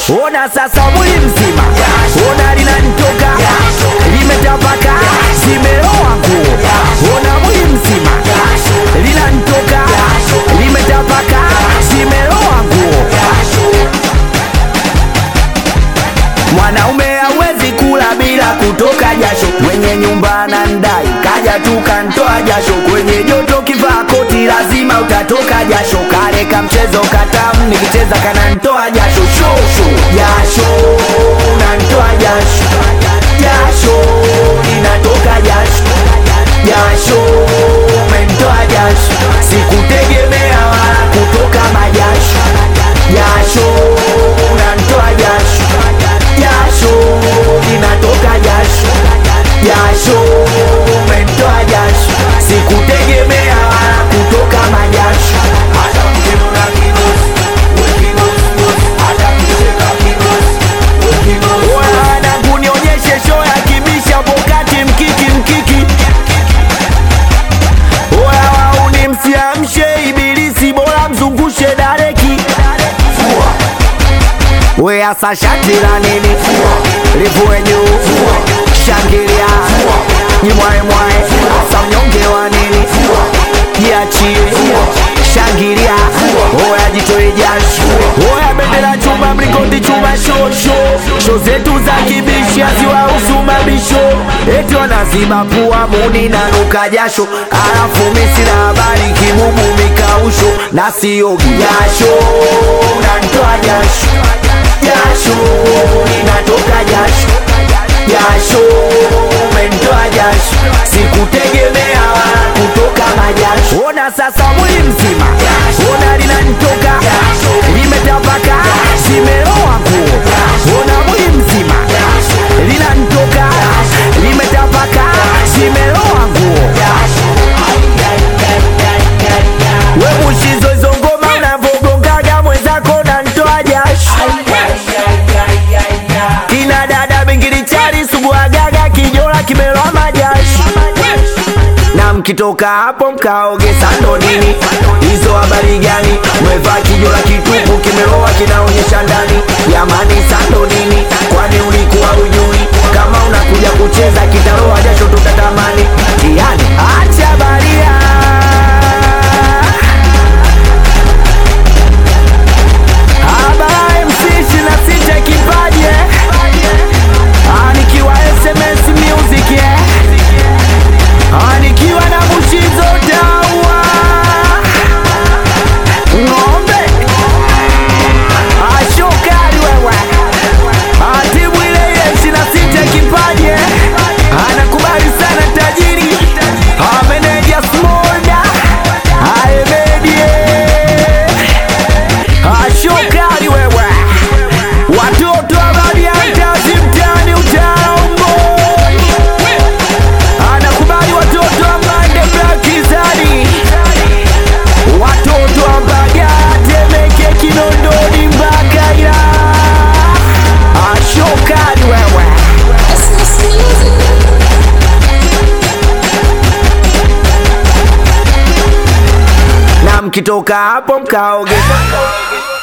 ona sasa mwili mzima, ona linanitoka limetapaka, zimeloa nguo, ona mwili mzima linanitoka limetapaka, zimeloa nguo. Mwanaume hawezi kula bila kutoka jasho, mwenye nyumba anandai, kaja tu kantoa jasho. Kwenye joto kivaa koti lazima utatoka jasho. Kale ka mchezo katamu nikicheza kanantoa jasho, shosho jasho, nantoa jasho, jasho linatoka jasho, jasho mentoa jasho, sikutegemea wala kutoka majasho, jasho nantoa jasho jasho linatoka jasho, jasho umetoa jasho, sikutegemea wala kutoka majasho. Hata mkiona kigosi, we kigosi, gosi. Hata mkicheka kigosi, we kigosi, gosi. Wanangu nionyeshe show ya kibisha pokati mkiki mkiki Oya wauni msiamshe ibilisi bora mzungushe dareki we asa shati la nini livue juu shangilia jimwae mwae asa mnyonge wa nini jiachie shangilia oya jitoe jasho oya bendera chuma mlingoti chuma shosho sho zetu za kibishi haziwahusu mabisho eti wanaziba pua muni na nuka jasho alafu misi na habari kibubu mikausho na siogi jasho nantoa jasho jasho linatoka jasho jasho mentoa jasho sikutegemea wala kutoka majasho ona sasa mwili mzima ona linanitoka limetapaka zimeloa nguo ona mwili mzima linanitoka limetapaka zimeloa nguo we mushizo hizo ngoma unavogongaga mwenzako nantoa jasho kina dada bingili chari suguagaga kijola kimeloa majasho na mkitoka hapo mkaoge sando nini hizo habari gani mwevaa kijola kitupu kimeloa kinaonyesha ndani yamani sando nini kwani ulikuwa ujui kama unakuja kucheza kitaroa jasho tutatamani yani acha baria Habari MC ishirini na sita kipaji eh? Ah, nikiwa SMS Music eh? Ah, nikiwa na Mushizo Dawa ng'ombe Ah, shokari wewe Ah, timu ile ile ishirini na sita kipaji eh? Ah, nakubali sana tajiri Ah, meneja Smolda Ah, Emedie ashokali wewe watoto wa Badiantazi mtani utaombo anakubali watoto wa Mande Blakizani watoto wa Mbagala Temeke Kinondoni mpaka ila ashokali wewe na mkitoka hapo mkaoge